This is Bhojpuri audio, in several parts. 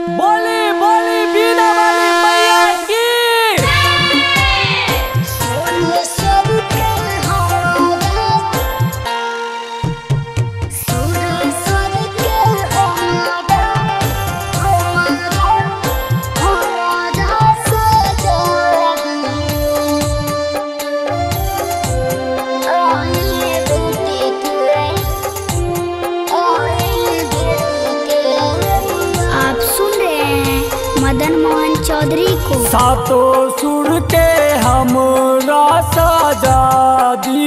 बोली बोली बीना वाली मैया की सोनिए सबके हमारा सोनिए सबके हमारा हमारा हमारा सजा आइए बेटी के आइए बेटी के आप सुन रहे हैं मदन मोहन चौधरी को सातो सुर के हमरा सजादी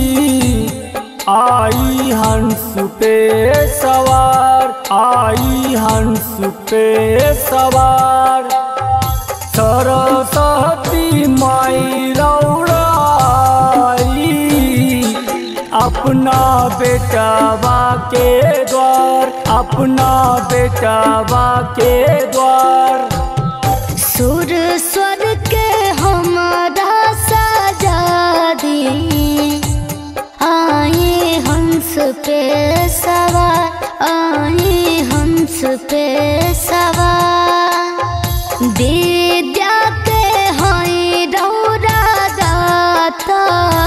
आई हंस पे सवार आई हंस पे सवार सरस्वती माई रौड़ाई अपना बेटावा के द्वार अपना बेटावा के द्वार सुर स्वर के हमारा सजा दी आए हंस पे सवार आए हंस पे सवार विद्या के हैं रौरा दाता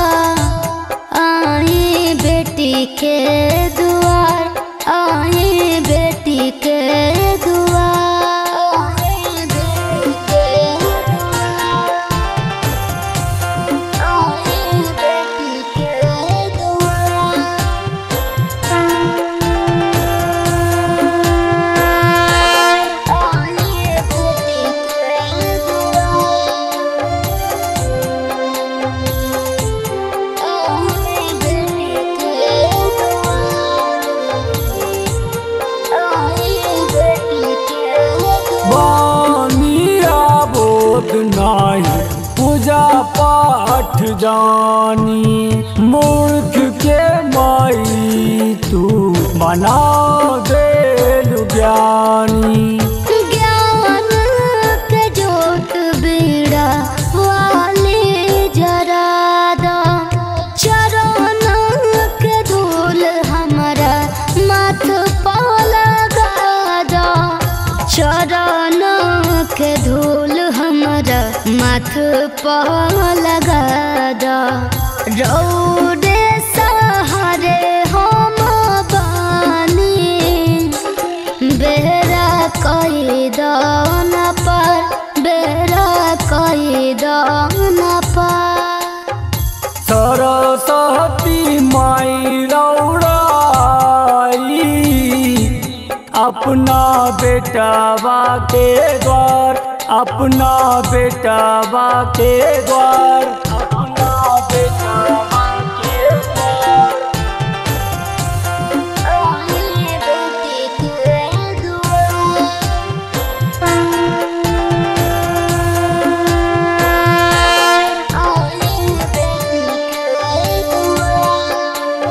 आए बेटी के दुआर आए बेटी के दुआर आए बेटी के दुआर आए बेटी के दुआर आए बेटी के बानिया बोध नाही पूजा पाठ जानी मूर्ख के माई तू बना दे ज्ञानी ज्ञान के जोत बीड़ा वाले जरा दा चरण के धूल हमारा माथ पर लगा दा चरण के धूल हमारा माथ पर लगा दा रौदे सहारे हम बानी बेरा कई दान पर बेरा कई दान पर सरस्वती माई रौड़ाई अपना बेटावा के द्वार अपना बेटावा के द्वार अपना बेटावा के द्वार आइए बेटी के दुआर आइए बेटी के दुआर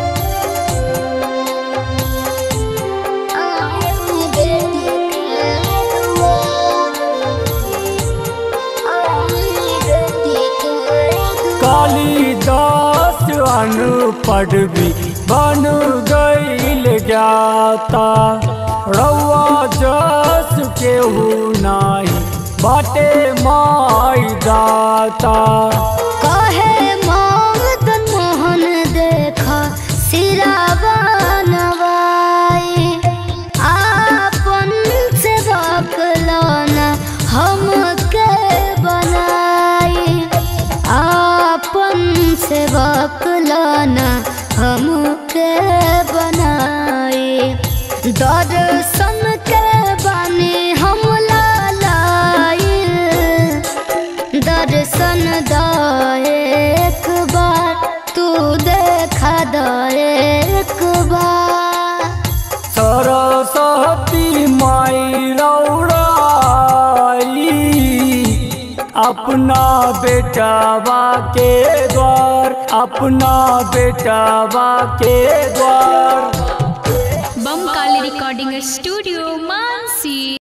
आइए बेटी के दुआर आइए बेटी के दुआर कालिदास अनपढ़ भी बन गईल जाता रउआ जस केहू नाही बाटे माई दाता कहे मदन मोहन देखा सिरावा नवाई आपन से बकलाना हमके बनाई आपन से बकलाना हमके बनाई दर्शन के बानी हम लालाई दर्शन द एक बार तू देखा द एक बार सरस्वती माई रौड़ाई अपना बेटावा के द्वार अपना बेटावा के द्वार बम काली रिकॉर्डिंग स्टूडियो मानसा